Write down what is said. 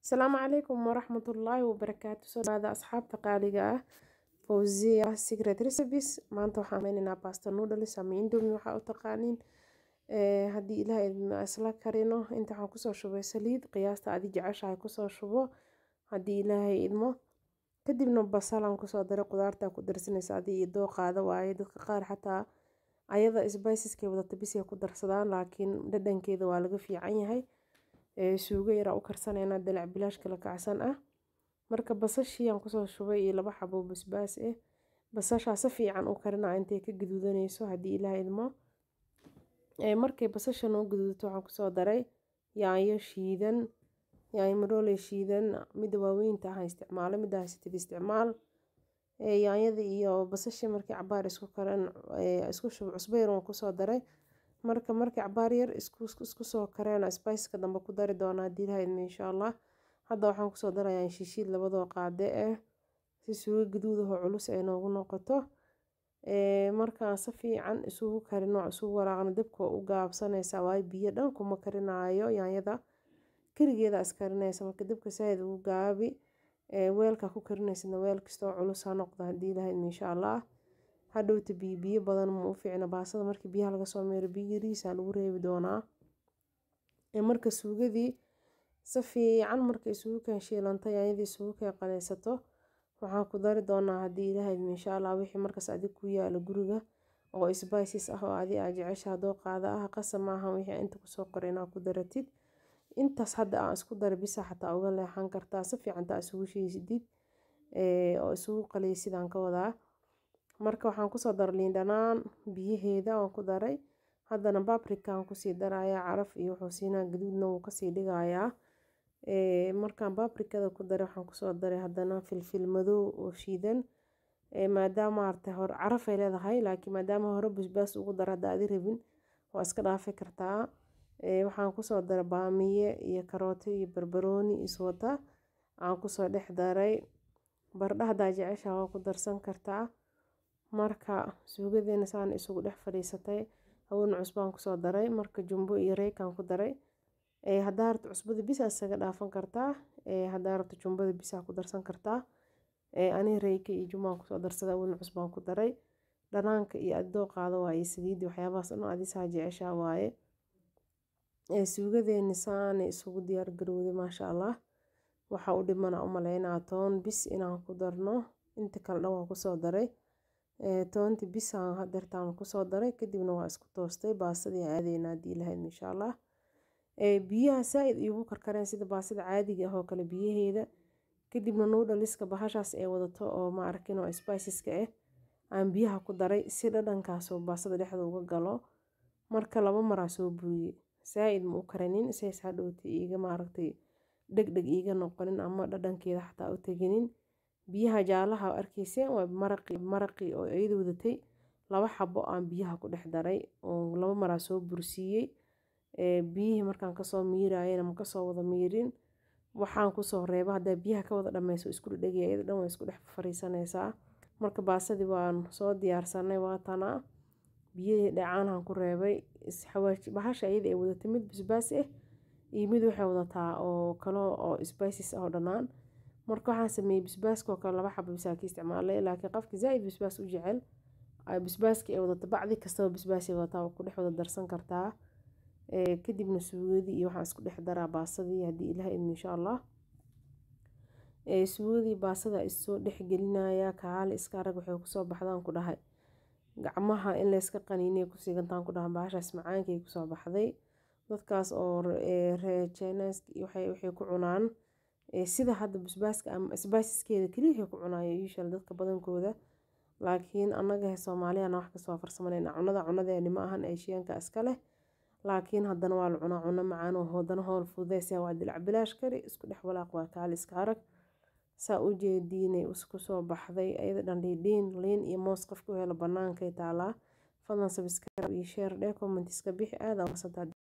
asalaamu calaykum waraxmatullaahi wabarakaatu soo dhawaada asxaabta qaaliga ah fawziya secret recipes maanta waxaan sameyneynaa pasta noodles ama indomie waxaa u taqaaniin haddii ilaah idma isla karino inta waxaan kusoo shubay saliid qiyaasta adi jeceshahay kusoo shubo haddii ilaahay idmo kadibna basalaan kusoo daray qudaartaa ku darsanaysa adii iyo dooqaada waaye dadka qaar xataa ayada sbiciskay wadata bisay ku darsadaan laakiin dhadhankeeda waa laga fiican yahay suugo yaraa u karsaneynaa dalac bilaash kala kacsan ah marka basashiiyaan kusoo shubay iyo laba xabo basbaas ah basashaa si fiican u karina intay ka gaduudanayso haddii ilaah idmo markay basasha noo gaduudato waxaan kusoo daray yaanyo shiidan yaanyo marooley shiidan midda waaweynta ah isticmaalo midda haysatid isticmaal yaanyada iyo basashii markii cabaar isku karan isku shub cusbo yar waan kusoo daray marka markii cabaar yar isku soo kareena spiceka dambe ku dari doonaa haddii ilaha idmo insha allah hadda waxaan kusoo darayaa shishiid labadoo qaade ah si suugo gaduudaho culus ay noogu noqoto markaan si fiican isugu karino isugu walaaqno dabka u gaabsanaysa waayo biyo dhan kuma karinaayo yaanyada keligeeda iskarinaysa marka dabka saaid ugu gaabi weelka ku karinaysadna weel kastoo culus ha noqdo haddii ilaha idmo insha allah hadhowta biyo biyo badan ma u fiicna baasada markii biyaha laga soo meero biyo yariisa lagu reebi doonaa marka suugadii si fiican marka isugu keen shiilanta yaanyadii isugu keen qanaysato waxaan ku dari doonaa haddii ilaah idmo insha allah wixii markaas adig ku yaala guriga oo spices ah oo adi aa jecesha doo qaada ah qasa maaha wixii inta kusoo qoray inaa ku daratid intaas hadda aan isku dara bisa xataa uga leexan kartaa si fiican taa isugu shiisidid oo isugu qaliysidaan ka wadaa marka waxaan kusoo daray liin dhanaan biyaheeda waan ku daray haddana babrikaan kusii darayaa caraf iyo wuxuu siinaa gaduudna wuu kasii dhigayaa markaan babrikada ku daray waxaan kusoo daray haddana filfil madow oo shiidan maadaama arta hore carafay leedahay laakiin maadaama hore basbaas ugu dara hadda adi rabin waa iska dhaafi kartaa waxaan kusoo daray baamiye iyo karooto iyo barbarooni iswata aan kusoo dhex daray bardha haddaa jecesha waa ku darsan kartaa marka suugadeena saan isugu dhex fadhiisatay hawena cusbaan kusoo daray marka jumbo iyo reykaan ku daray haddaa rabto cusbada bisa isaga dhaafan kartaa haddaa rabto jumbada bisa ku darsan kartaa ani reyka iyo jumbaan kusoo darsada hawena cusbaan ku daray dhanaanka iyo adoo qaado waaye saliidii waxyaabahaas dhan adisaa jeceshaa waaye suugadeeni saanay isugu diyaar garowday maasha allah waxaa u dhimana u maleynaa toon bis inaan ku darno inta kale dhan waan kusoo daray toonti bisaan hadeertaan kusoo daray kadibna waa isku toostay baasadii aadeyna haddii ilahayd insha allah biyaha saa-id iigu karkareen sida baasada caadiga ah oo kale biyaheeda kadibna nuudhaliska bahashaas ee wadato oo ma arkin oo spiceska ah aan biyaha ku daray si dhadhankaasoo baasada dhexda uga galo marka laba maraa soo buriyey saa-id ma u karanin says hadhowta iiga maaragtay dhegdheg iiga noqonin ama dhadhankeeda xataa u teginin biyaha jaalaha arkeyseen waa maraqi maraqii oo iyada wadatay laba xabo aan biyaha ku dhex daray oo laba maraa soo bursiiyey biyihii markaan kasoo miirayana ma kasoo wada miirin waxaan kusoo reeba haddaa biyaha ka wada dhameyso isku dhedhegaya iyada dhan waa isku dhex fariisanaysaa marka baasadii waan soo diyaarsanay waatanaa biyihii dhacaanahan ku reebay bahasha iyada ay wadatay mid basbaas ah iyo mid waxay wadataa oo kale oo spices ah oo dhanaan marka waxaan sameeyey basbaaskoo kale laba xabo bisaa ka isticmaalay laakiin qofka zaa-id basbaas u jecel basbaaska ay wadata bacdi kastaba basbaasay wadataa ku dhex wada darsan kartaa kadibna suugadii iyo waxaan isku dhex daraa baasadii haddii ilaah idmo insha allah suugadii baasada issoo dhexgelinayaa kaali iska arag waxay kusoo baxdaan ku dhahay gacmaha in layska qaniinay ku sigantaan ku dhahan bahashaas macaankay kusoo baxday dadkaas oo reejenes waxay ku cunaan sida hadda basbaaska ama sbiceskeeda keliya waxay ku cunaayo usual dadka badankooda laakiin annaga soomaaliyana wax kasoo farsamanayna cunada cunadeeni ma ahan eeshiyaanka iska leh laakiin haddana waa la cunaa cuno macaan oo hoodana howl fududeysa waa dilac bilaash kari isku dhex walaaq waa kaali iska arag saa u jeediinay isku soo baxday ayada dhandhiidhiin liin iyo moos qofka u helo bannaankay taalaa fadlan sabscribe iyo share dhee commentiska bixi aada wasantaa